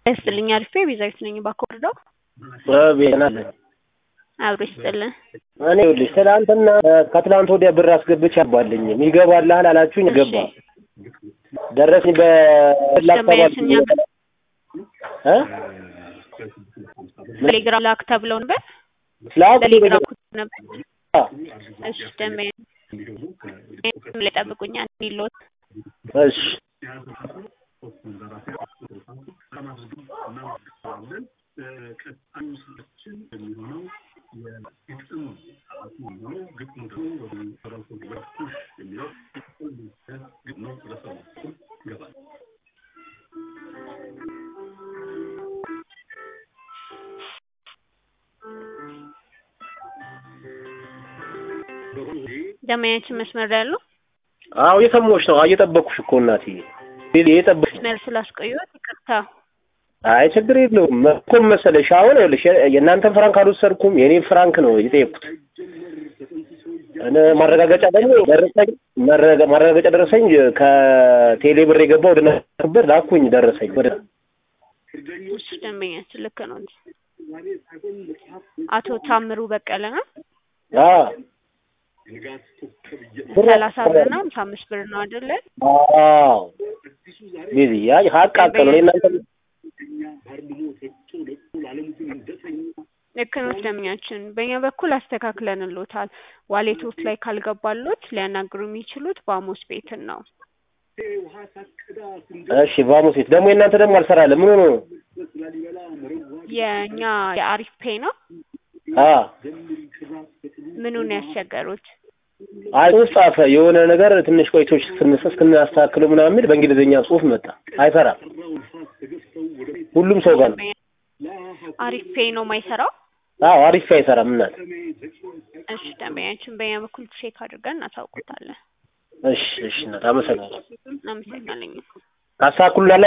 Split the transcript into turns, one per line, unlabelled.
ይስጥልኝ አልፌ ቤዛዊት ነኝ ባኮርዳው
ቤናለ
አብሮ ይስጥልን።
እኔ ይኸውልሽ ትናንትና ከትላንት ወዲያ ብር አስገብቼ አባልኝም ይገባልሃል አላችሁኝ ገባ ደረሰኝ
ደንበኛችን እኛ ጋር
እ
ቴሌግራም ላክ ተብለው ነበር።
ላኩ
ቴሌግራም ኩት ነበር። እሺ ደንበኛ ላይ ጠብቁኛ እንዲሎት
እሺ
ደንበኛችን መስመር ላይ ያሉ
አዎ እየሰማሁሽ ነው እየጠበኩሽ እኮ እናትዬ እየጠበኩሽ
መስመር ስላስቆየሁት ይቅርታ።
አይ ችግር የለውም እኮ መሰለሽ አሁን ይኸውልሽ የእናንተን ፍራንክ አልወሰድኩም የኔን ፍራንክ ነው የጠየኩት እኔ ማረጋገጫ ደግሞ ደረሰኝ መረጋ- ማረጋገጫ ደረሰኝ ከቴሌ ብር የገባ ወደ ነበርኩበት ላኩኝ ደረሰኝ ወደ
እሺ ደንበኛችን ልክ ነው እንጂ አቶ ታምሩ በቀለ ነው።
አ
ሰላሳ ብር ነው ሀምሳ አምስት ብር ነው አይደለ?
አዎ ቢዚ ያ ሀቅ ሀቅ ነው እናንተ
ልክ ነው ደንበኛችን። በእኛ በኩል አስተካክለንሎታል። ዋሌቶት ላይ ካልገባሎት ሊያናግሩ የሚችሉት በአሞስ ቤትን ነው።
እሺ ቫሞስ ቤት ደግሞ የእናንተ ደግሞ አልሰራለ ምን ሆኖ ነው
የእኛ የአሪፍ ፔ ነው።
አ
ምኑን ያስቸገሩት?
አይ ጽሁፍ ጻፈ የሆነ ነገር ትንሽ ቆይቶች ስንሰ እስክናስተካክለው ምናምን የሚል በእንግሊዝኛ ጽሁፍ መጣ አይሰራም ሁሉም ሰው ጋር ነው
አሪፍ ፔ ነው የማይሰራው።
አዎ አሪፍ አይሰራም እናት
እሺ ደንበኛችን በእኛ በኩል ቼክ አድርገን እናሳውቁታለን።
እሺ እሺ እናት አመሰግናለሁ
እናመሰግናለን።
ካስተካክሉላለ